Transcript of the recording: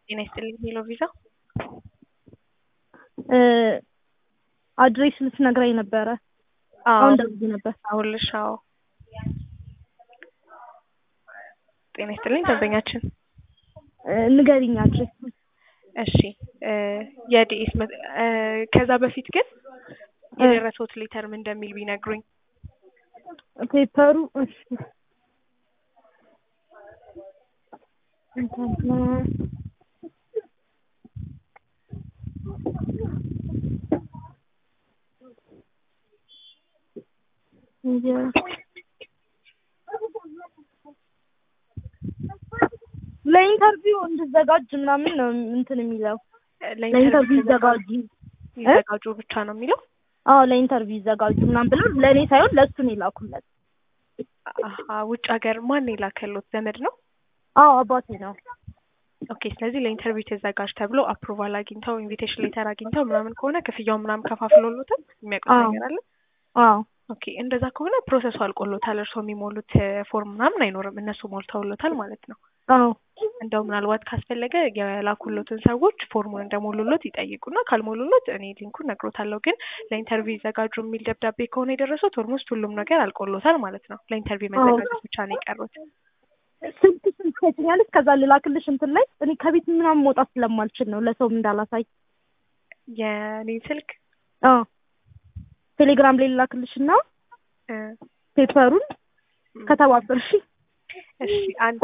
ጤና ይስጥልኝ ሄሎ ቪዛ አድሬስ ልትነግረኝ ነበረ። አሁን ደውዬ ነበር። አሁልሽ አዎ ጤና ይስጥልኝ ደንበኛችን ንገሪኝ አድሬስ። እሺ የዲኤስ ከዛ በፊት ግን የደረሰውት ሌተር ምን እንደሚል ቢነግሩኝ ፔፐሩ እሺ ለኢንተርቪው እንድዘጋጅ ምናምን ነው እንትን የሚለው ለኢንተርቪው ይዘጋጁ ይዘጋጁ ብቻ ነው የሚለው አዎ ለኢንተርቪው ይዘጋጁ ምናምን ብለው ለእኔ ሳይሆን ለእሱ ነው የላኩለት አሀ ውጭ ሀገር ማን የላከሎት ዘመድ ነው አዎ አባቴ ነው ኦኬ ስለዚህ ለኢንተርቪው ተዘጋጅ ተብሎ አፕሩቫል አግኝተው ኢንቪቴሽን ሌተር አግኝተው ምናምን ከሆነ ክፍያውን ምናምን ከፋፍሎሎታል የሚያውቁት አዎ። ነገር አለ አዎ ኦኬ እንደዛ ከሆነ ፕሮሰሱ አልቆሎታል እርስዎ የሚሞሉት ፎርም ምናምን አይኖርም እነሱ ሞልተውሎታል ማለት ነው አዎ እንደው ምናልባት ካስፈለገ የላኩሎትን ሰዎች ፎርሙን እንደሞሉሎት ይጠይቁና ካልሞሉሎት እኔ ሊንኩን ነግሮታለሁ። ግን ለኢንተርቪው ይዘጋጁ የሚል ደብዳቤ ከሆነ የደረሱት ኦልሞስት ሁሉም ነገር አልቆሎታል ማለት ነው። ለኢንተርቪው መዘጋጀት ብቻ ነው የቀሩት። ስልክ ስልክ ትሰጪኛለሽ? ከዛ ልላክልሽ እንትን ላይ እኔ ከቤት ምናምን መውጣት ስለማልችል ነው ለሰውም እንዳላሳይ። የኔን ስልክ አዎ ቴሌግራም ላይ ልላክልሽና እ ፔፐሩን ከተባበርሽ እሺ አንድ